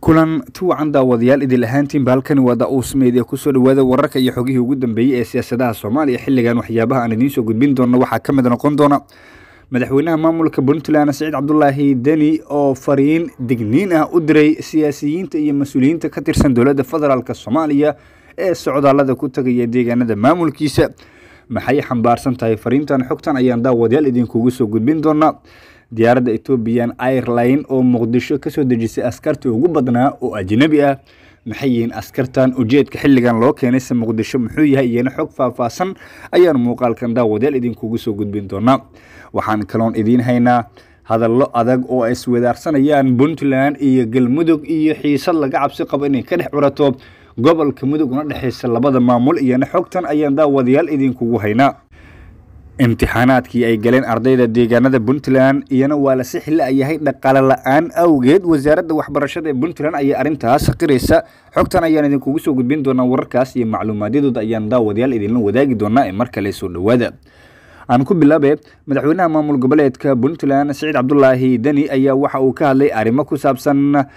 kulan tuwacan daawadayaal idil ahaantiinba halkani waa da-uus media kusoo dhawaada wararka iyo xogihii ugu dambeeyey ee siyaasadaha soomaaliya xilligan waxyaabaha aan idiin soo gudbin doona waxaa ka mid noqon doona madaxweynaha maamulka puntland saciid cabdulaahi deni oo fariin digniin ah u diray siyaasiyiinta iyo mas-uuliyiinta ka tirsan dowladda federaalk soomaaliya ee socdaalada ku tagaya deegaanada maamulkiisa maxay xambaarsan tahay fariintan xogtan ayaan daawadayaal idinkugu soo gudbin doonaa diyaaradda ethoobian airline oo muqdisho kasoo dejisay askartii ugu badnaa oo ajnabi ah maxay yihiin askartan ujeedka xilligan loo keenayse muqdisho muxuu yahay iyana xog faahfaahsan ayaan muuqaalkan daawadayaal idinkugu soo gudbin doonaa waxaan kaloon idiin haynaa hadallo adag oo ay iswadaarsanayaan puntland iyo galmudug iyo xiisad laga cabsi qabo inay ka dhex curato gobolka mudug una dhexeysa labada maamul iyana xogtan ayaan daawadayaal idinkugu haynaa imtixaanaadkii ay galeen ardayda deegaanada puntland iyana waa la sixi la-yahay dhaqaale la-aan awgeed wasaaradda waxbarashada ee puntland ayaa arrintaas qiraysa xogtan ayaan idinkugu soo gudbin doonaa wararkaas iyo macluumaadyadooda ayaan daawadayaal idinla wadaagi doonaa ee mar kale soo dhowaada aan ku bilaabe madaxweynaha maamul goboleedka puntland saciid cabdulaahi deni ayaa waxa uu ka hadlay arrimo ku saabsan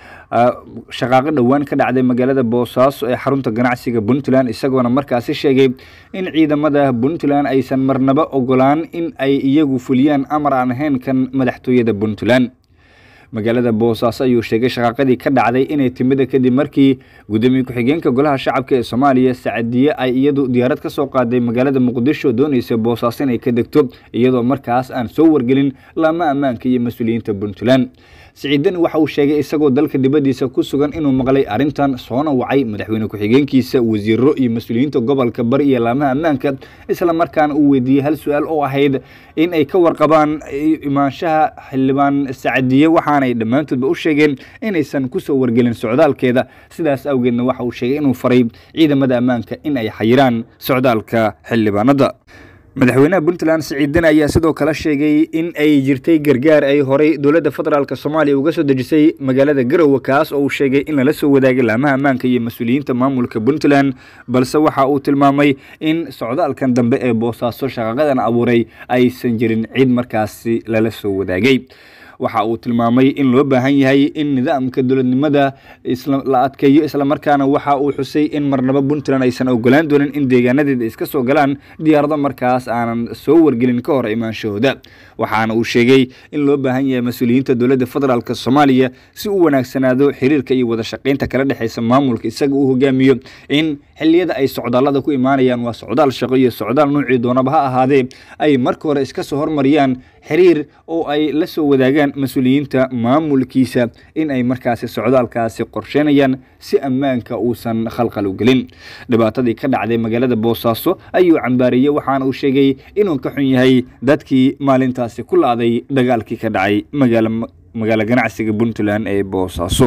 shaqaaqo dhowaan ka dhacday magaalada boosaaso ee xarunta ganacsiga puntland isagoona markaasi sheegay in ciidamada puntland aysan marnaba ogolaan in ay iyagu fuliyaan amar aan ahayn kan madaxtooyada puntland magaalada boosaaso ayuu sheegay shaqaaqadii ka dhacday inay timida kadib markii gudoomiye ku-xigeenka golaha shacabka ee soomaaliya sacadiye ay iyadu diyaarad ka soo qaaday magaalada muqdisho doonaysa boosaaso inay ka degto iyadoo markaas aan soo wargelin laama ammaanka iyo mas-uuliyiinta puntland siciidani waxa uu sheegay isagoo dalka dibaddiisa ku sugan inuu maqlay arrintan soona wacay madaxweyne ku-xigeenkiisa wasiiro iyo mas-uuliyiinta gobolka bari iyo laamaha ammaanka isla markaana uu weydiiyey hal su-aal oo ahayd in ay ka warqabaan imaanshaha xildhibaan sacadiye waxaanay dhammaantoodba u sheegeen inaysan kusoo wargelin socdaalkeeda sidaas awgeedna waxa uu sheegay inuu faray ciidamada ammaanka in ay xayiraan socdaalka xildhibaanada madaxweynaha puntland siciidin ayaa sidoo kale sheegay in ay jirtay gargaar ay horey dowladda federaalk soomaaliya uga soo dejisay magaalada garowe kaas oo uu sheegay in lala soo wadaagay laamaha ammaanka iyo mas-uuliyiinta maamulka puntland balse waxa uu tilmaamay in socdaalkan dambe ee boosaaso shaqaqadan abuuray aysan jirin cid markaasi lala soo wadaagay waxa uu tilmaamay in loo baahan yahay in nidaamka dowladnimada la adkeeyo islamarkaana waxa uu xusay in marnaba puntland aysan ogolaan doonin in deegaanadeeda iska soo galaan diyaarado markaas aanan soo wargelin ka hor imaanshahooda waxaana uu sheegay in loo baahan yahay mas-uuliyiinta dowladda federaalk soomaaliya si u wanaagsanaado xiriirka iyo wada shaqeynta kala dhexeysa maamulka isaga uu hogaamiyo in xiliyada ay socdaalada ku imaanayaan waa socdaal shaqo iyo socdaal nuucii doonaba ha ahaadee ay marka hore iska soo hormariyaan xiriir oo ay la soo wadaagaan mas-uuliyiinta maamulkiisa in ay markaasi socdaalkaasi qorsheynayaan si ammaanka uusan khalkhal u gelin dhibaatadii ka dhacday magaalada boosaaso ayuu cambaariyey waxaana uu sheegay inuu ka xun yahay dadkii maalintaasi ku la-day dagaalkii ka dhacay magaalo ganacsiga puntland ee boosaaso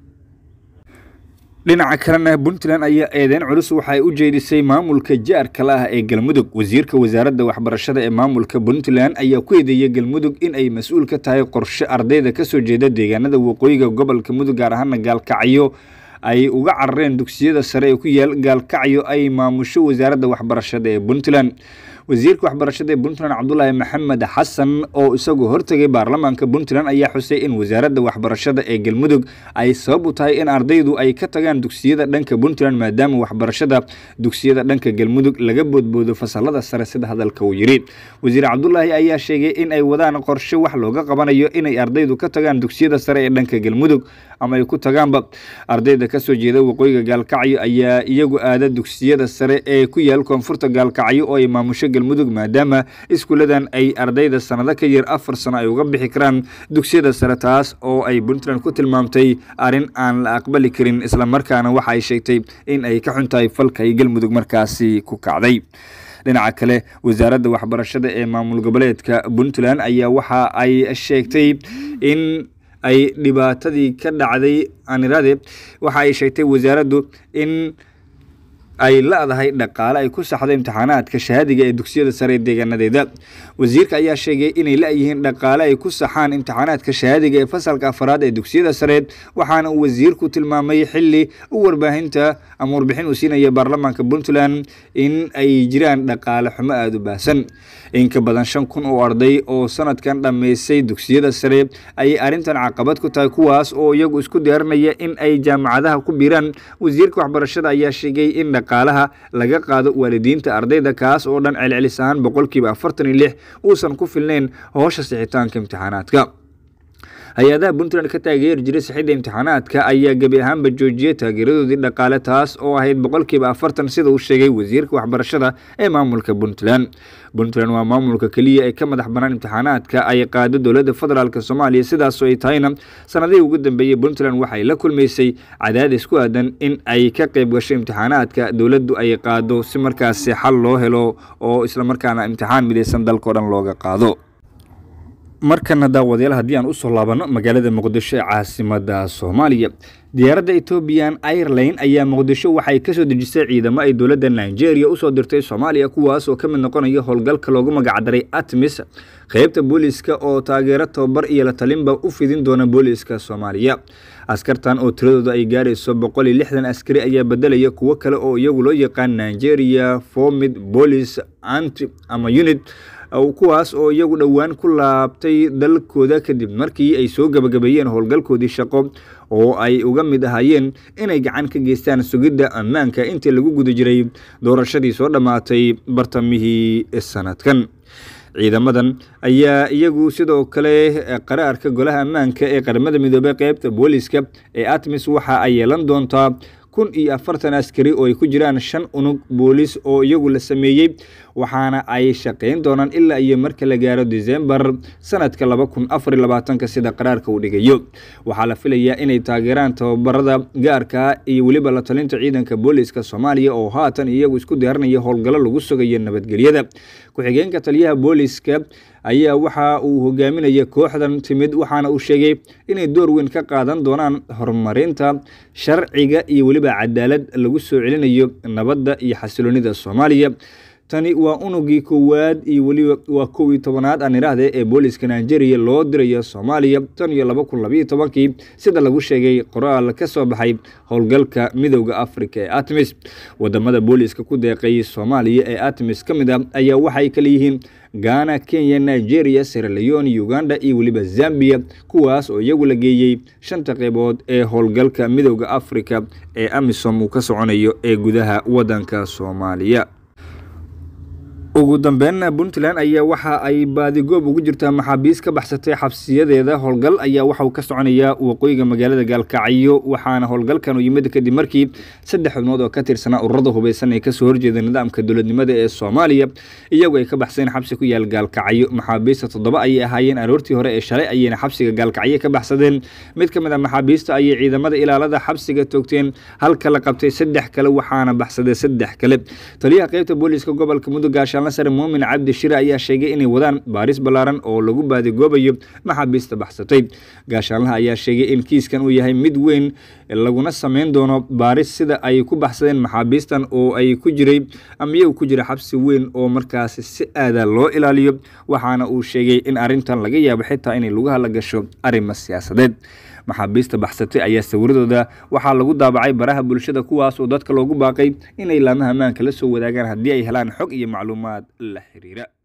dhinaca kalena puntland ayaa eedeyn culus waxaay u jeedisay maamulka jaarkala ah ee galmudug wasiirka wasaaradda waxbarashada ee maamulka puntland ayaa ku eedeeyay galmudug in ay mas-uul ka tahay qorshe ardayda kasoo jeeda deegaanada waqooyiga gobolka mudug gaar ahaana gaalkacyo ay uga carareen dugsiyada sare ee ku yaal gaalkacyo ay maamusho wasaaradda waxbarashada ee puntland wasiirka waxbarashada ee puntland cabdulaahi maxamed xasan oo isagoo hortegay baarlamaanka puntland ayaa xusay in wasaaradda waxbarashada ee galmudug ay sabab u tahay in ardaydu ay ka tagaan dugsiyada dhanka puntland maadaama waxbarashada dugsiyada dhanka galmudug laga boodboodo fasalada sare sida hadalka uu yidhi wasiir cabdulaahi ayaa sheegay in ay wadaan qorshe wax looga qabanayo inay ardaydu ka tagaan dugsiyada sare ee dhanka galmudug ama ay ku tagaanba ardayda kasoo jeeda waqooyiga gaalkacyo ayaa iyagu aada dugsiyada sare ee ku yaal koonfurta gaalkacyo oo ay maamusho galmudug maadaama iskuuladan ay ardayda sanado ka yar afar sano ay uga bixi karaan dugsiyada sare taas oo ay puntland ku tilmaamtay arrin aan la aqbali karin islamarkaana waxa ay sheegtay in ay ka xun tahay falka ay galmudug markaasi ku kacday dhinaca kale wasaaradda waxbarashada ee maamul goboleedka puntland ayaa waxa ay sheegtay in ay dhibaatadii ka dhacday anirade waxa ay sheegtay wasaaraddu in ay la-dahay dhaqaale ay ku saxdo imtixaanaadka shahaadiga ee dugsiyada sare ee deegaanadeeda wasiirka ayaa sheegay inay la-yihiin dhaqaale ay ku saxaan imtixaanaadka shahaadiga ee fasalka afaraad ee dugsiyada sareed waxaana uu wasiirku tilmaamay xili u warbaahinta ama warbixin uu siinaya baarlamaanka puntland in ay jiraan dhaqaale xumo aada u baahsan in ka badan shan kun oo arday oo sanadkan dhammaysay dugsiyada sare ayay arrintan caqabad ku tahay kuwaas oo iyagu isku diyaarinaya in ay jaamacadaha ku biiraan wasiirka waxbarashada ayaa sheegay in dhaqaalaha laga qaado waalidiinta ardayda kaas oo dhan celcelis ahaan boqolkiiba afartan iyo lix uusan ku filnayn hoosha sixitaanka imtixaanaadka hay-adaha puntland ka taageeri jiray sixidda imtixaanaadka ayaa gebi ahaanba joojiyay taageeradoodii dhaqaale taas oo ahayd boqolkiiba afartan sida uu sheegay wasiirka waxbarashada ee maamulka puntland puntland waa maamulka keliya ee ka madax banaan imtixaanaadka ay qaado dowladda federaalk soomaaliya sidaasoo ay tahayna sanadihii ugu dambeeyey puntland waxay la kulmaysay cadaadis ku aadan in ay ka qayb gasho imtixaanaadka dowladdu ay qaado si markaasi xal loo helo oo islamarkaana imtixaan midaysan dalkao dhan looga qaado markana daawadayaal haddii aan usoo laabanno magaalada muqdisho ee caasimada soomaaliya diyaaradda ethoobiyan airline ayaa muqdisho waxay kasoo dejisay ciidamo ay dowladda nigeria usoo dirtay soomaaliya kuwaas oo ka mid noqonaya howlgalka loogu magacdaray atmis qeybta booliiska oo taageero tababar iyo la talinba u fidin doona booliiska soomaaliya askartan oo tiradooda ay gaarayso boqol iyo lixdan askari ayaa bedelaya kuwo kale oo iyagu loo yaqaan nigeria formid police anti ama unit kuwaas oo iyagu dhowaan ku laabtay dalkooda kadib markii ay soo gabagabeeyeen howlgalkoodii shaqo oo ay uga mid ahaayeen inay gacan ka geystaan sugidda ammaanka intii lagu guda jiray doorashadii soo dhammaatay bartamihii sanadkan ciidamadan ayaa iyagu sidoo kale qaraarka golaha ammaanka ee qaramada midoobey qeybta booliiska ee atmis waxa ay yeelan doontaa kun iyo afartan askari oo ay ku jiraan shan unug booliis oo iyagu la sameeyey waxaana ay shaqayn doonaan ilaa iyo marka la gaaro disembar sanadka laba kun afar iyo labaatanka sida qaraarka uu dhigayo waxaa la filayaa inay taageeraan tababarada gaarka iyo weliba la talinta ciidanka booliiska soomaaliya oo haatan iyagu isku diyaarinaya howlgallo lagu sugayo nabadgelyada ku-xigeenka taliyaha booliiska ayaa waxa uu hogaaminaya kooxdan timid waxaana uu sheegay inay door weyn ka qaadan doonaan horumarinta sharciga iyo weliba cadaalad lagu soo celinayo nabadda iyo xasiloonida soomaaliya tani waa unugii koowaad iyo weliba waa kow iyo tobanaad aan idhaahde ee booliiska nigeria loo dirayo soomaaliya tan iyo laba kun labayo tobankii sida lagu sheegay qoraal ka soo baxay howlgalka midowda africa ee atmis wadamada booliiska ku deeqay soomaaliya ee atmis ka mid a ayaa waxay kale yihiin ghana kenya nigeria seraleon uganda iyo weliba zambia kuwaas oo iyagu la geeyey shanta qeybood ee howlgalka midowda africa ee amisom uu ka soconayo ee gudaha wadanka soomaaliya ugu dambeynna puntland ayaa waxa ay baadigoob ugu jirtaa maxaabiis ka baxsatay xabsiyadeeda howlgal ayaa waxauu ka soconayaa waqooyiga magaalada gaalkacyo waxaana howlgalkan u yimid kadib markii saddex xubnood oo ka tirsanaa ururada hubeysan ee kasoo horjeeda nidaamka dowladnimada ee soomaaliya iyagu ay ka baxseen xabsi ku yaal gaalkacyo maxaabiista toddoba ayay ahaayeen aroortii hore ee shalay ayayna xabsiga gaalkacyo ka baxsadeen mid ka mid a maxaabiista ayay ciidamada ilaalada xabsiga toogteen halka la qabtay saddex kale waxaana baxsaday saddex kale taliyaha qeybta booliiska gobolka mudug gaashaan sare muumin cabdi shire ayaa sheegay inay wadaan baaris ballaaran oo lagu baadigoobayo maxaabiista baxsatay gaashaanlaha ayaa sheegay in kiiskan uu yahay mid weyn laguna sameyn doono baaris sida ay ku baxsadeen maxaabiistan oo ay ku jiray ama iyagu ku jira xabsi weyn oo markaasi si aada loo ilaaliyo waxaana uu sheegay in arrintan laga yaabo xitaa inay lugaha la gasho arrimo siyaasadeed maxaabiista baxsatay ayaa sawiradooda waxaa lagu daabacay baraha bulshada kuwaas oo dadka loogu baaqay inay laamaha ammaanka la soo wadaagaan haddii ay helaan xog iyo macluumaad la xiriira